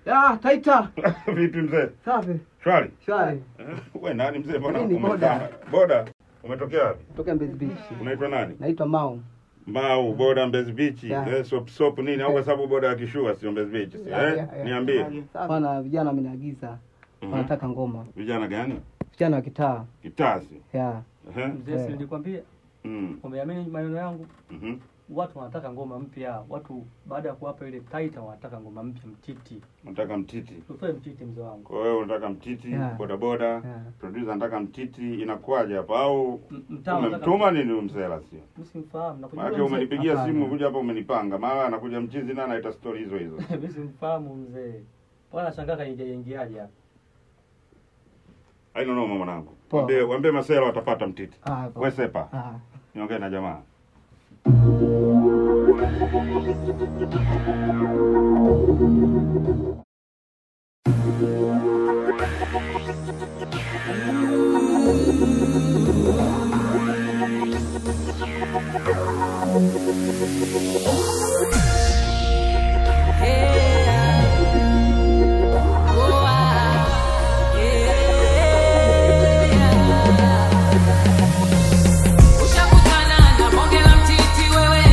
Ya, taita. Vipi mzee? Safi. Shwari. Shwari. Eh, We nani mzee? Mbona Mimi ni umekaa? boda. Boda. Umetokea wapi? Toka Mbezi Beach. Unaitwa nani? Naitwa Mao. Mau, boda Mbezi Beach. Yeah. Eh, sop sop nini au kwa sababu boda ya kishua sio Mbezi Beach. si, Yeah, Eh? yeah, yeah. Niambie. Bwana vijana wameniagiza. Mhm. Wanataka ngoma. Vijana gani? Vijana wa kitaa. Kitasi. Ya. Eh? Mzee, si nilikwambia Mm. umeamini maneno yangu. Mhm. Watu wanataka ngoma mpya. Watu baada ya kuwapa ile taita wanataka ngoma mpya, mtiti. Nataka mtiti. Utoe mtiti mzee wangu. Kwa hiyo unataka mtiti, Yeah. boda boda. Yeah. Producer anataka mtiti, inakuwaje hapa au M- Mtaa wanataka umemtuma nini huyu mzee la sio? Mimi simfahamu. Nakujua Maana mzee. umenipigia Hapana. simu kuja hapa umenipanga. Mara anakuja mchizi na anaita story hizo hizo. Mimi simfahamu mzee. Bwana shangaa kaingia ingiaje hapa. Haina noma mwanangu. Poa. Waambie waambie masela watapata mtiti. Ah, poa. Wewe sepa. Ah. Niongee na jamaa. Ushakutana na bonge la mtiti wewe.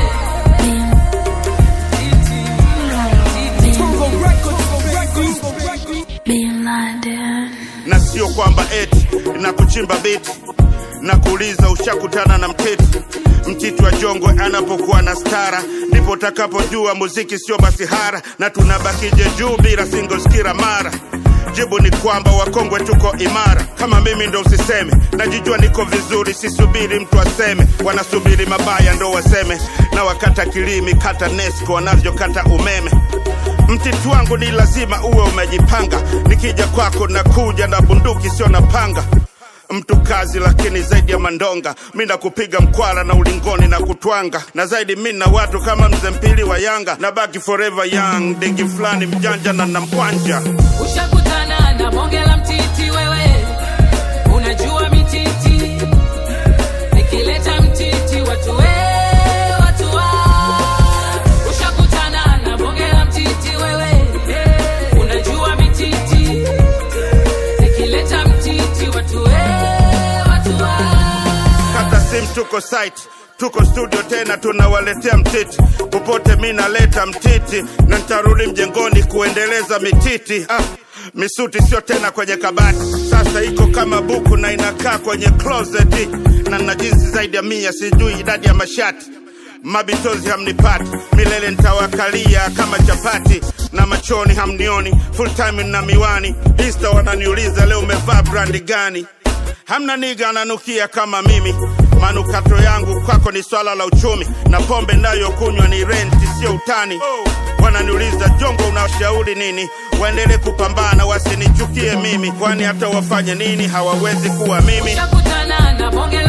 na sio kwamba eti na kuchimba biti na kuuliza ushakutana na mtiti mtiti wa jongwe anapokuwa na stara ndipo utakapojua muziki sio masihara na tunabakije juu bila singles kila mara jibu ni kwamba wakongwe tuko imara kama mimi ndo usiseme najijua niko vizuri sisubiri mtu aseme wanasubiri mabaya ndo waseme na wakata kilimi kata nesco wanavyokata umeme mtiti wangu ni lazima uwe umejipanga nikija kwako nakuja na bunduki sio na panga mtu kazi lakini zaidi ya mandonga mi nakupiga mkwara na ulingoni na kutwanga na zaidi mi na watu kama mzee mpili wa yanga na baki forever young dingi fulani mjanja na namkwanja Ushakutana na bonge la mtiti wewe. Unajua mititi. Nikileta mtiti watu we, watu wa. Ushakutana na bonge la mtiti wewe. Unajua mititi. Nikileta mtiti watu we, watu wa. kata sim tuko site tuko studio tena tunawaletea mtiti popote mi naleta mtiti na ntarudi mjengoni kuendeleza mititi ah, misuti sio tena kwenye kabati sasa iko kama buku na inakaa kwenye closet na na jinsi zaidi ya mia sijui idadi ya mashati mabitozi hamnipati milele ntawakalia kama chapati na machoni hamnioni full time na miwani insta wananiuliza leo umevaa brandi gani hamna niga ananukia kama mimi manukato yangu kwako ni swala la uchumi na pombe nayokunywa ni renti sio utani wananiuliza jongo unashauri nini waendele kupambana wasinichukie mimi kwani hata wafanye nini hawawezi kuwa mimi Ushakutana na bonge